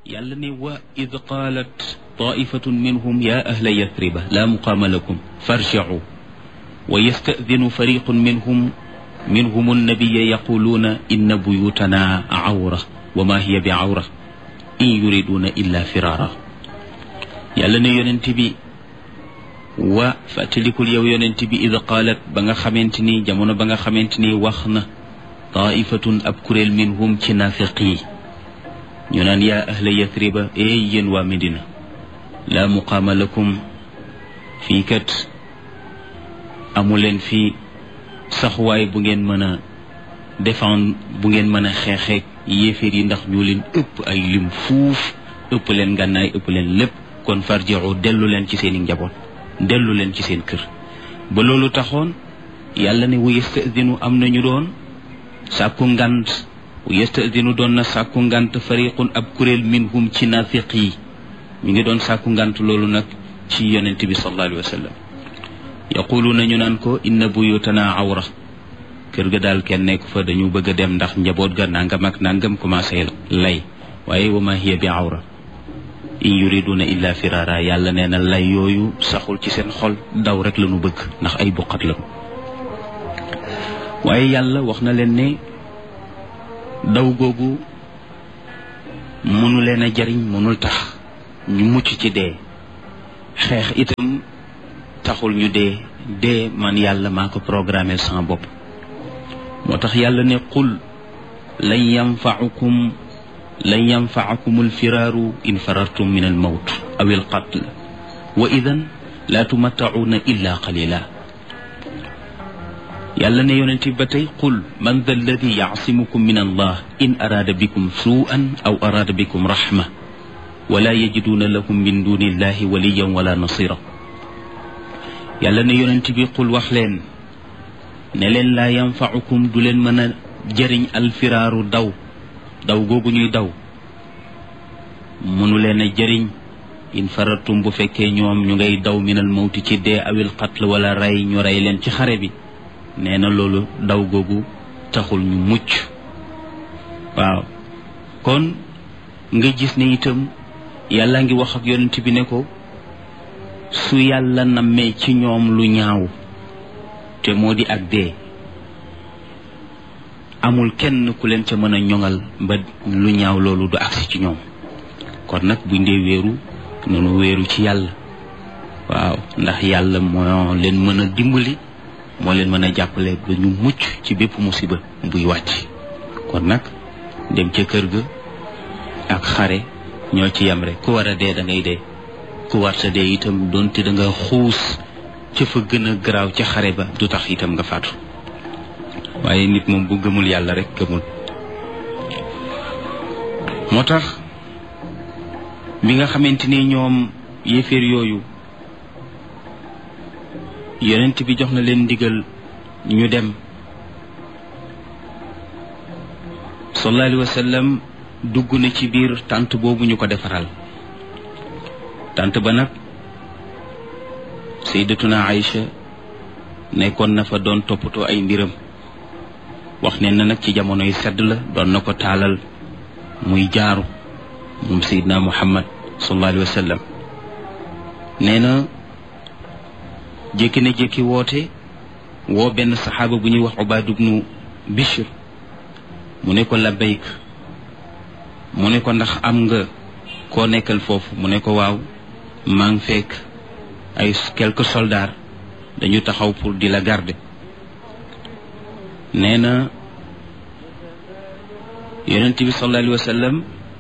yàlla ne wa id qaalat taifatun minhum ya ahla yathriba la muqaama lakum farjicu wa yastadinu fariqun minhum minhum annabiya yaquluuna inna buyutana awra wa ma hiya bi awra in yuriduna illa firara yàlla ne yonent bi wa fàttalikul yow yonent bi id qaalat ba nga xamante ni jamono ba nga xamante ni wax na taifatun ab kuréel minhum ci naafiq yi ñu naan yaa ahla yathriba eey yéen waa Medina laa muqaama lakum fii kat amuleen fii saxuwaay bu ngeen mën a défendre bu ngeen mën a xeexeeg yéeféer yi ndax ñoo leen ëpp ay lim fuuf ëpp leen gànnaay ëpp leen lépp kon farji'u dellu leen ci seeni njaboot dellu leen ci seen kër ba loolu taxoon yàlla ne wa yastadinu am nañu doon sàkku ngant yastadinu doon na sàkku ngant fariqun ab kuréel minhum ci nafiq yi ñu ngi doon sàkku ngant loolu nag ci yonent bi sallallahu alayhi wa sallam yaquluuna ñu naan ko inna buyutana awra kër ga daal kenn nekk fa dañu bëgg a dem ndax njaboot ga nangam ak nangam commencé lay waaye wa ma hiya bi awra in yuriduna illa firara yàlla nee na lay yooyu saxul ci seen xol daw rek la ñu bëgg ndax ay buqat la waaye yàlla wax na leen ne daw googu mënu leen a jariñ mënul tax ñu mucc ci dee xeex itam taxul ñu dee dee man yàlla maa ko programmé sama bopp moo tax yàlla ne qul lan yanfaukum lan yanfaakum alfiraaru in farartum min almawt aw alqatl wa idan laa tumattacuuna illa qalila yàlla ne yonent bi ba tey qul man da alladi yaasimukum min allah in araada bikum suu'an aw araada bikum raxma wala yajiduuna lakum min duni illahi waliyan wala nasira yàlla ne yonent bi qul wax leen ne leen laa yanfaukum du leen mën a jëriñ alfiraaru daw daw googu ñuy daw mënu leen a jëriñ in faratum bu fekkee ñoom ñu ngay daw minal mawti ci dee awil qatl wala rey ñu rey leen ci xare bi nee na loolu daw googu taxul ñu mucc waaw kon nga gis ne itam yàlla ngi wax ak yonent bi ne ko su yàlla nammee ci ñoom lu ñaaw te moo di ak dee amul kenn ku leen ca mën a ñoŋal ba lu ñaaw loolu du agsi ci ñoom kon nag buñ dee wéeru nunu wéeru ci yàlla waaw ndax yàlla moo leen mën a dimbali moo leen mën a jàppale ba ñu mucc ci bépp musiba buy wàcc kon nag dem ca kër ga ak xare ñoo ci yem rek ku war a dee da ngay dee ku war sa dee itam doonte da nga xuus ca fa gën a garaaw ca xare ba du tax itam nga faatu waaye nit moom bu gëmul yàlla rek gëmul moo tax bi nga xamante ni ñoom yéeféer yooyu yonent bi jox na leen ndigal ñu dem sallallahu alayhi wa sallam dugg na ci biir tànt boobu ñu ko defaral tànt ba nag sayyidatuna Aïcha nekkoon na fa doon toppatoo ay mbiram wax ne na nag ci jamono yu sedd la doon na ko taalal muy jaaru moom sayyidna Muhammad sallallahu alayhi wa sallam nee na jékki na jékki woote woo benn saxaaba bu ñuy wax Ubaad ibnu Bishr mu ne ko labbayk mu ne ko ndax am nga koo nekkal foofu mu ne ko waaw maa ngi fekk ay quelques soldats dañu taxaw pour di la garder nee na yonent bi sallallahu alayhi wa sallam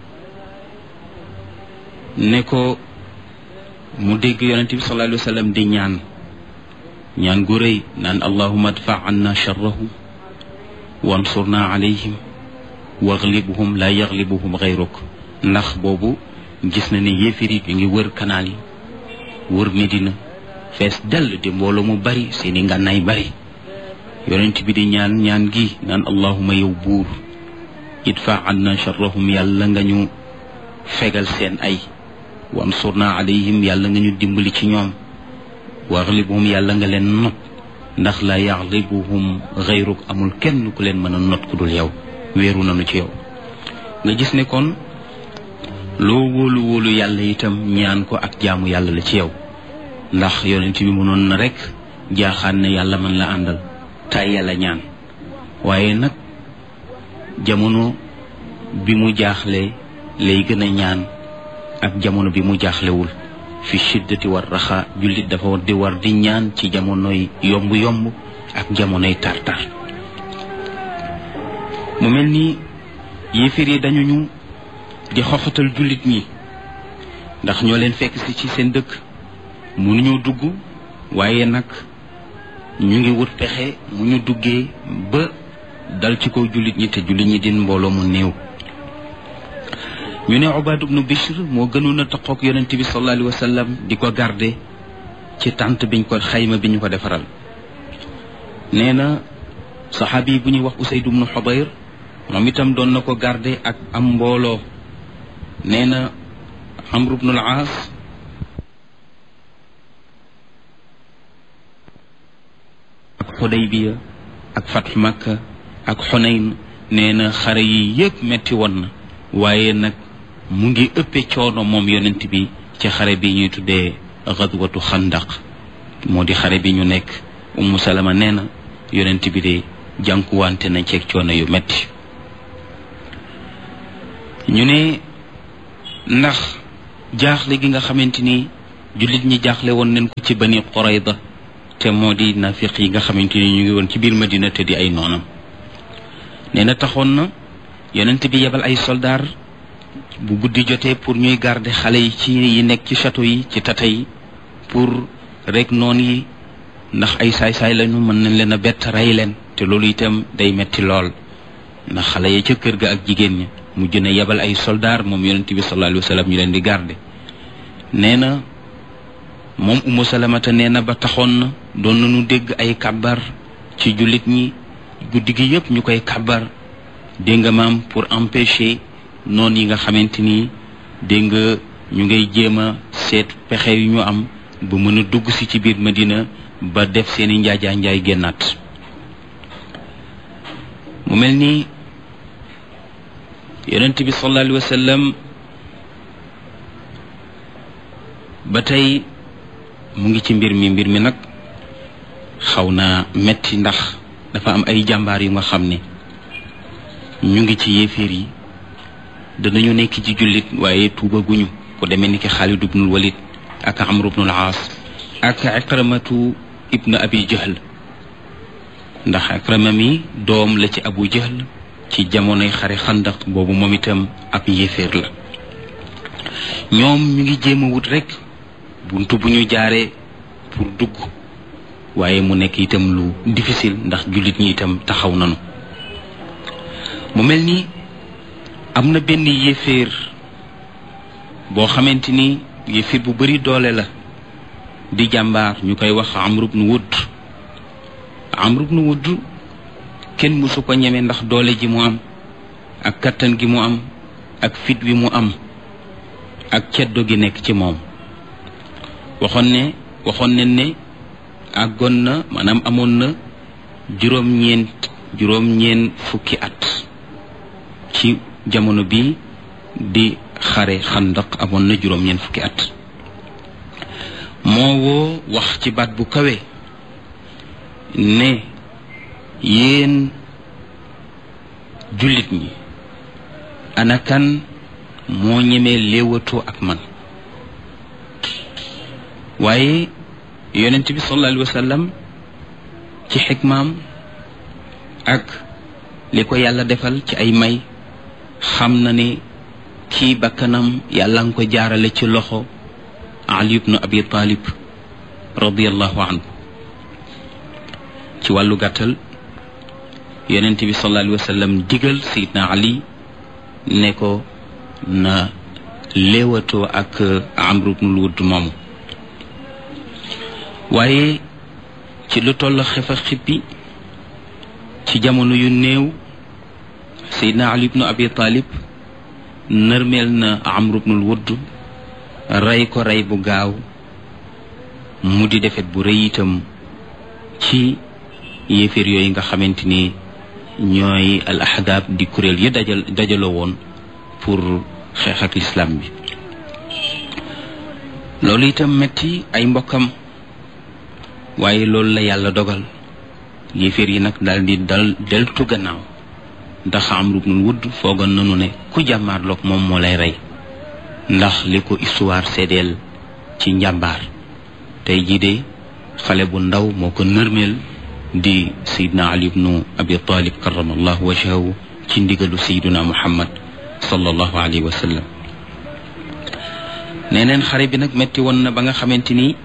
ne ko mu dégg yonent bi sallallahu alayhi wa sallam di ñaan ñaan gu rëy naan allahuma adfa anna charrahum wansurna alayhim waglibuhum la yaglibuhum gayruk ndax boobu gis na ne yéefir yi ñu ngi wër kanaal yi wër Medina fees dell di mbooloo mu bari seeni ngànnaay bari yonent bi di ñaan ñaan gi naan allahuma yow buur idfa anna charrahum yàlla nga ñu fegal seen ay wansurna alayhim yàlla nga ñu dimbali ci ñoom waglibuhum yàlla nga leen not ndax la yaglibuhum gayruk amul kenn ku leen mën a not ku dul yow wéeru nañu ci yow nga gis ne kon loo wóolu wóolu yàlla itam ñaan ko ak jaamu yàlla la ci yow ndax yonent bi mënoon na rek jaaxaan ne yàlla man la àndal tay yàlla ñaan waaye nag jamono bi mu jaaxle lay gën a ñaan ak jamono bi mu jaaxlewul fi shiddati war raxa jullit dafa war di war di ñaan ci jamonoy yomb-yomb ak jamonoy tar-tar mu mel ni yéeféer yi dañu ñu di xoxatal jullit ñi ndax ñoo leen fekk si ci seen dëkk mënuñoo dugg waaye nag ñu ngi wut pexe mu ñu duggee ba dal ci kaw jullit ñi te jullit ñi din mbooloo mu néew ñu ne Ubaad ibnu Bishr moo gënoon a taqoog yonent bi sallallahu alayhi wa sallam di ko garde ci tànt biñ ko xayma bi ñu ko defaral nee na saxaabi yi bu ñuy wax Usayd ibnu Xubayr moom itam doon na ko garde ak am mbooloo nee na Amr ibnu al-Aas ak Xudaybiya ak Fatx Makka ak Xunayn nee na xare yi yëpp metti woon na waaye nag mu ngi ëppe coono moom yonent bi ci xare bi ñuy tuddee xadwatu xandaq moo di xare bi ñu nekk Ummu Salama nee na yonent bi de jànkuwante na ceeg coono yu metti ñu ne ndax jaaxle gi nga xamante ni jullit ñi jaaxle woon nañ ko ci bani Qurayda te moo di nafiq yi nga xamante ni ñu ngi woon ci biir Madina te di ay noonam nee na taxoon na yonent bi yebal ay soldaar bu guddi jotee pour ñuy garder xale yi ci yi nekk ci château yi ci tata yi pour rek noon yi ndax ay saay-saay lañu mën nañ leen a bett rey leen te loolu itam day metti lool ndax xale ya ca kër ga ak jigéen ñi mu jën a yebal ay soldaar moom yonent bi sallallahu alayhi wa sallam ñu leen di garder nee na moom umu salamata nee na ba taxoon na doon nañu dégg ay kàbbar ci jullit ñi guddi gi yëpp ñu koy kàbbar dégg nga maam pour empêcher noon yi nga xamante ni dégg nga ñu ngay jéem a seet pexe yu ñu am ba mën a dugg si ci biir Madina ba def seeni njaajaa njaay génnaat mu mel ni yonent bi sallallahu alayhi wa sallam ba tey mu ngi ci mbir mi mbir mi nag xaw naa metti ndax dafa am ay jàmbaar yu nga xam ne ñu ngi ci yéeféer yi danañu nekk ci jullit waaye tuubaguñu ku demee ni ki Xaalid ibnul Walid ak Amr ibnul Aas ak Ikramatu ibnu Abi Jahl ndax Ikrama mi doom la ci Abu Jahl ci jamonoy xare xandaq boobu moom itam ab yéeféer la ñoom ñu ngi jéem a wut rek buntu bu ñu jaaree pour dugg waaye mu nekk itam lu difficile ndax jullit ñi itam taxaw nanu mu mel ni am na benn yéeféer boo xamante ni yéeféer bu bari doole la di jàmbaar ñu koy wax Amr ibn Wudd Amr ibn Wudd kenn mësu ko ñeme ndax doole ji mu am ak kattan gi mu am ak fit wi mu am ak ceddo gi nekk ci moom waxoon ne waxoon ne ne àggoon na maanaam amoon na juróom-ñeent juróom-ñeent fukki at ci jamono bi di xare xandaq amoon na juróom-ñeent fukki at moo woo wax ci baat bu kawe ne yéen jullit ñi ana kan moo ñemee léewatoo ak man waaye yonent bi sallallahu alayhi wa sallam ci xikmaam ak li ko yàlla defal ci ay may xam na ne kii bakkanam yàlla nga ko jaarale ci loxo ali ibnu abi talib radiallahu anhu ci wàllu gàttal yonent bi sallallahu alayhi wa sallam digal sayidna ali ne ko na léewatoo ak amru ibnul wudd moomu waaye ci lu toll xefa xippi ci jamono yu néew Seydina Ali ibnu Abi Talib nërmeel na Amr ibnul Wudd rey ko rey bu gaaw mu di defet bu rëy itam ci yéeféer yooyu nga xamante ni ñooy al ahdaab di kuréel yi dajal dajaloo woon pour xeex ak lislaam bi loolu itam metti ay mbokkam waaye loolu la yàlla dogal yéeféer yi nag daal di dal deltu gannaaw ndax Amru ibnul Wudd foogoon nanu ne ku jàmmaarloog moom moo lay rey ndax li ko histoire seedeel ci njàmbaar tey jii de xale bu ndaw moo ko nërmeel di sayidna ali ibnu abi talib karamallahu wajhahu ci ndigalu sayiduna muhammad sallallahu alayhi wa sallam neneen xare bi nag metti woon na ba nga xamante ni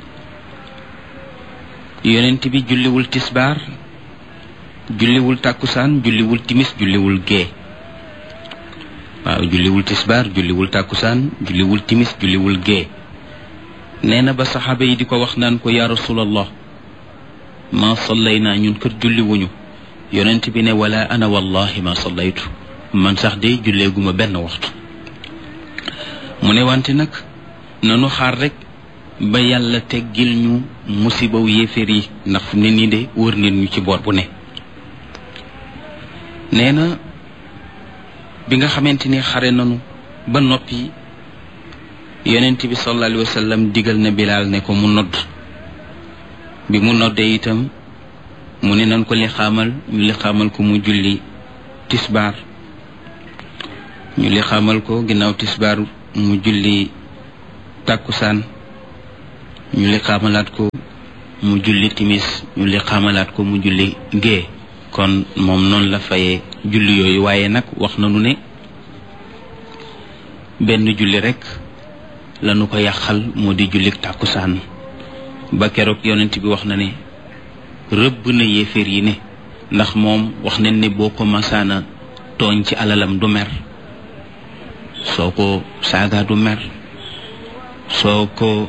yonent bi julliwul tisbaar julliwul tàkkusaan julliwul timis julliwul gee waaw julliwul tisbaar julliwul tàkkusaan julliwul timis julliwul gee nee na ba saxaaba yi di ko wax naan ko yaa rasulallah ma sallayna ñun kër julliwuñu yonent bi ne wala ana wallahi ma sallaytu man sax de julleeguma benn waxtu mu ne wante nag nanu xaar rek ba yàlla teggil ñu musibaw yéeféer yi ndax fu ne nii de wër nit ñu ci boor bu ne nee na bi nga xamante ni xare nanu ba noppi yonent bi sallallahu alayhi wa sallam digal na bilaal ne ko mu nodd bi mu noddee itam mu ne nan ko li xaamal ñu li xaamal ko mu julli tisbaar ñu li xaamal ko ginnaaw tisbaar mu julli tàkkusaan ñu li xaamalaat ko mu julli timis ñu li xaamalaat ko mu julli gée kon moom noonu la fayee julli yooyu waaye nag wax nañu ne benn julli rekk lanu ko yàqal moo di jullik tàkkusaan ba keroog yonent bi wax na ne rëbb na yéeféer yi ne ndax moom wax nañ ne boo ko masaana tooñ ci alalam du mer soo ko saaga du mer soo ko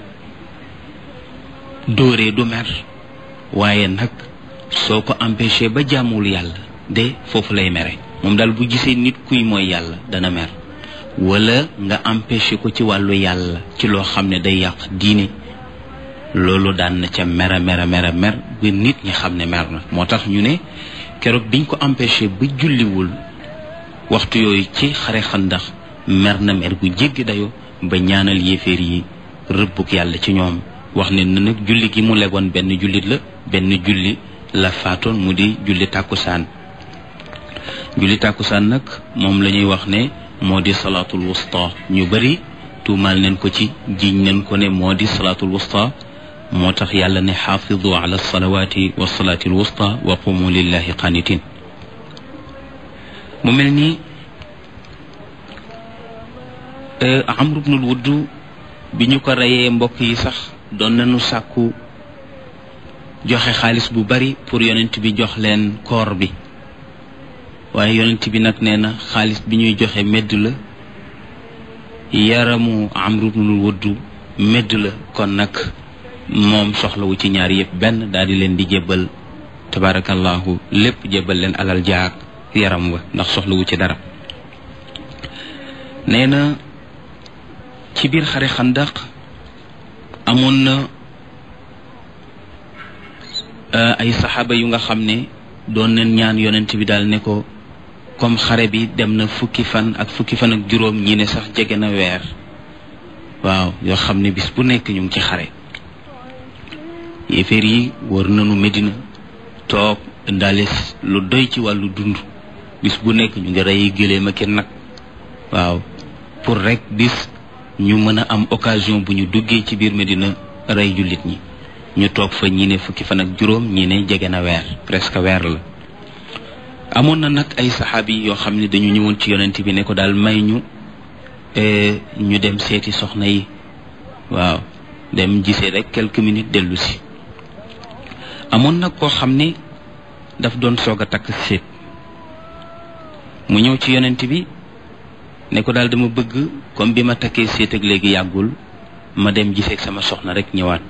dóoree du mer waaye nag soo ko empêché ba jàmmul yàlla de foofu lay mere moom daal bu gisee nit kuy mooy yàlla dana mer wala nga empêché ko ci wàllu yàlla ci loo xam ne day yàq diine loolu daan na ca mera mera mera mer ba nit ñi xam ne mer na moo tax ñu ne keroog biñ ko empêché ba julliwul waxtu yooyu ci xare xandax mer na mer gu jéggi dayo ba ñaanal yéeféer yi rëbbuk yàlla ci ñoom wax ne na nag julli gi mu legoon benn jullit la benn julli la faatoon mu di julli tàkkusaan julli tàkkusaan nag moom la ñuy wax ne moo di salaatul wusta ñu bari tuumaal neen ko ci jiñ neen ko ne moo di salaatul wusta moo tax yàlla ne xaafidu ala salawaati wa salaati al wusta wa qumu lillahi qanitin mu mel ni amru bnul wudd bi ñu ko reyee mbokk yi sax doon nañu sàkku joxe xaalis bu bari pour yonent bi jox leen koor bi waaye yonent bi nag nee na xaalis bi ñuy joxe medd la yaramu amru bnul wudd medd la kon nag moom soxlawu ci ñaar yëpp benn daal di leen di jébbal tabarakallahu lépp jébbal leen alal jaag yaram wa ndax soxlawu ci dara nee na ci biir xare xandaq amoon na ay saxaaba yu nga xam ne doon nañ ñaan yonent bi daal ne ko comme xare bi dem na fukki fan ak fukki fan ak juróom ñi ne sax jege na weer waaw yoo xam ne bis bu nekk ñu ngi ci xare yéeféer yi wër nañu Medina toog indaale lu doy ci wàllu dund bis bu nekk ñu ngi rey gëléem ak nag waaw pour rek bis ñu mën a am occasion bu ñu duggee ci biir Medina rey jullit ñi ñu toog fa ñi ne fukki fan ak juróom ñi ne jege na weer presque weer la amoon na nag ay saxaabi yoo xam ne dañu ñëwoon ci yonent bi ne ko daal may ñu ñu dem seeti soxna yi waaw dem gisee rek quelques minutes dellu si amoon nag koo xam ne daf doon soog a takk seet mu ñëw ci yonent bi ne ko daal dama bëgg comme bi ma takkee seet ak léegi yàggul ma dem gisee ak sama soxna rek ñëwaat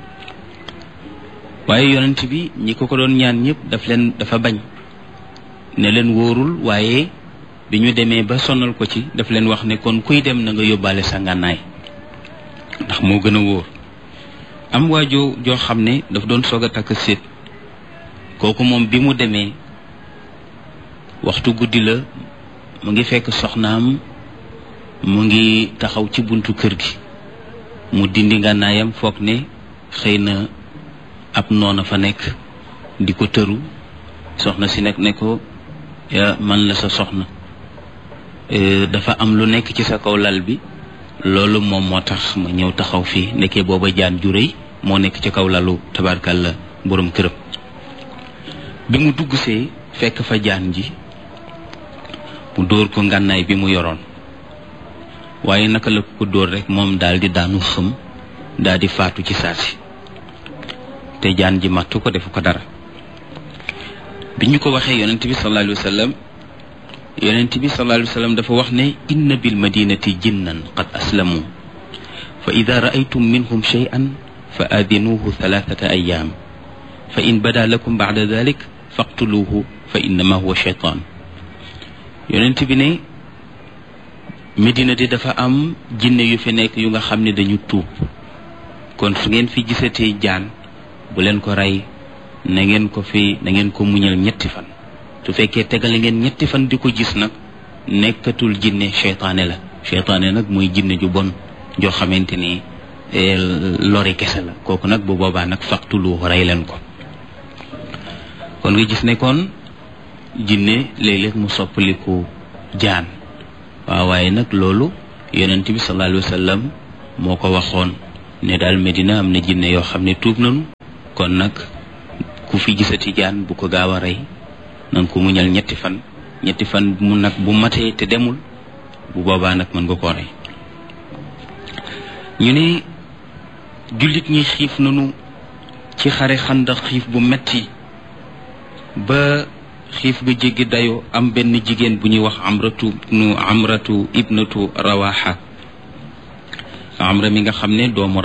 waaye yonent bi ñi ko ko doon ñaan ñëpp daf leen dafa bañ ne leen wóorul waaye bi ñu demee ba sonal ko ci daf leen wax ne kon kuy dem na nga yóbbaale sa ngànnaay ndax moo gën a wóor am waajoo joo xam ne daf doon soog a takk séet kooku moom bi mu demee waxtu guddi la mu ngi fekk soxnaam mu ngi taxaw ci buntu kër gi mu dindi ngànnaayam foog ne xëy na ab noona fa nekk di ko tëru soxna si nekk ne ko man la sa soxna dafa am lu nekk ci sa kaw lal bi loolu moom moo tax ma ñëw taxaw fii nekkee booba jaan ju rëy moo nekk ci kaw lalu tabarkalla borom këram bi mu dugg see fekk fa jaan ji mu dóor ko ngànnaay bi mu yoroon waaye naka la ko dóor rek moom daal di daanu xëm daal di faatu ci saasi te jaan ji mattu ko defu ko dara bi ñu ko waxee yonent bi sallallahu alayhi wa sallam yonent bi sallallahu alayhi wa sallam dafa wax ne inna bil madinati jinnan qad aslamu fa ida raaytum minhum shay'an fa aadinuuhu thalathata ayaam fa in bada lakum bacda dalik faqtuluuhu fa innama huwa shaytaan yonent bi ne Medina di dafa am jinne yu fi nekk yu nga xam ne dañu tuub kon fu ngeen fi gisatee jaan bu leen ko rey na ngeen ko fi na ngeen ko muñal ñetti fan su fekkee tegale ngeen ñetti fan di ko gis nag nekkatul jinne seytaane la seytaane nag mooy jinne ju bon joo xamante ni lori kese la kooku nag bu boobaa nag faqtulu rey leen ko kon nga gis ne kon jinne léeg-léeg mu soppaliku jaan waaw waaye nag loolu yonent bi sallallahu alayhi wa sallam moo ko waxoon ne daal Medina am na jinne yoo xam ne tuub nañu kon nag ku fi gisati jaan bu ko gaaw a rey nan ko muñal ñetti fan ñetti fan mu nag bu matee te demul bu boobaa nag mën nga koo rey ñu ne jullit ñi xiif nañu ci xare xandax xiif bu metti ba xiif ga jéggi dayoo am benn jigéen bu ñuy wax amratu nu amratu ibnatu rawaxa amra mi nga xam ne doomu